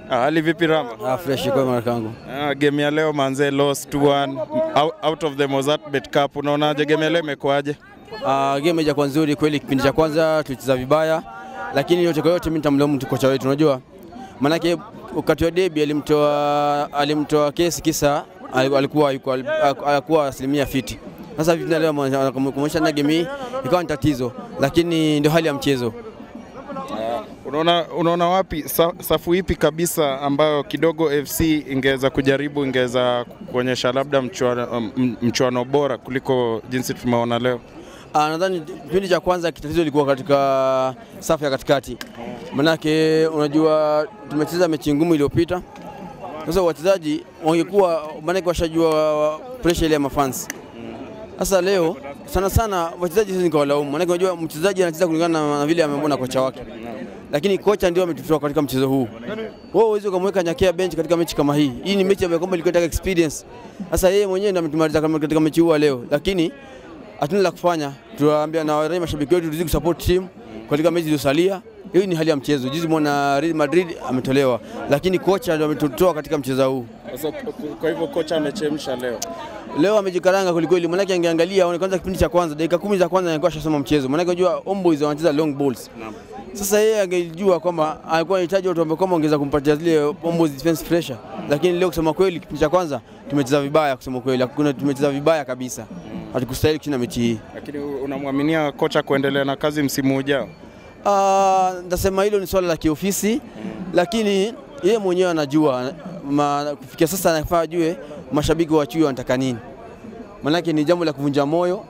Ah, hali vipi Rama? Ah, fresh kwa marakangu. Ah, game ya leo manze lost 2-1 out, out of the Mozartbet Cup. Unaonaje game ya leo imekuwaje? Ah, game haija nzuri kweli. Kipindi cha kwanza tulicheza vibaya, lakini yote kwa yote mimi nitamlaumu tu kocha wetu, unajua maanake wakati wa debi alimtoa alimtoa kesi kisa alikuwa yuko alikuwa asilimia fiti. Sasa vipi leo kumwonyesha na game hii ikawa ni tatizo, lakini ndio hali ya mchezo. Unaona, unaona wapi sa, safu ipi kabisa ambayo kidogo FC ingeweza kujaribu ingeweza kuonyesha labda mchuano, m- mchuano bora kuliko jinsi tumeona leo? Ah, nadhani kipindi cha kwanza tatizo lilikuwa katika safu ya katikati, manake unajua tumecheza mechi ngumu iliyopita. Sasa wachezaji wangekuwa manake washajua pressure ile ya mafans. Sasa leo sana sana wachezaji sisi nikawalaumu, manake unajua mchezaji anacheza kulingana na, na vile amemwona kocha wake, lakini kocha ndio ametutoa katika mchezo huu. Wewe huwezi ukamweka Nyakia bench katika mechi kama hii. Hii ni mechi ambayo kwamba ilikuwa inataka experience. Sasa yeye mwenyewe ndio ametumaliza kama katika mechi huu leo, lakini hatuna la kufanya. Tuwaambia na warai mashabiki wetu tuzidi kusupport team katika mechi iliyosalia. Hii ni hali ya mchezo. Juzi mwana Real Madrid ametolewa, lakini kocha ndio ametutoa katika mchezo huu. Sasa kwa hivyo kocha amechemsha leo. Leo amejikaranga kwelikweli, maanake angeangalia aone kwanza kipindi cha kwanza, dakika kumi za kwanza angekuwa ashasoma mchezo, maanake unajua Homeboys wanacheza long balls. Sasa yeye angejua kwamba alikuwa anahitaji watu ambao kama ongeza kumpatia zile Homeboys defense pressure, lakini leo kusema kweli, kipindi cha kwanza tumecheza vibaya, kusema kweli, hakuna tumecheza vibaya kabisa, hatukustahili kushinda mechi hii. Lakini unamwaminia kocha kuendelea na kazi msimu ujao? Ah, Ndasema hilo ni swala la kiofisi, lakini yeye mwenyewe anajua ma, kufikia sasa anafaa ajue mashabiki wa Chui wanataka nini, maanake ni jambo la kuvunja moyo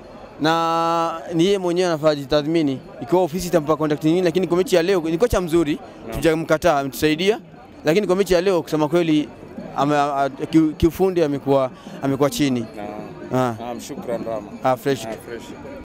na ni yeye mwenyewe anafaa jitathmini ikiwa ofisi itampa contact nini, lakini kwa mechi ya leo ni kocha mzuri, tujamkataa, ametusaidia, lakini kwa mechi ya leo kusema kweli ame, a, ki- kiufundi amekuwa amekuwa chini. Ah, Naam, shukran Rama. ah, fresh. fresh.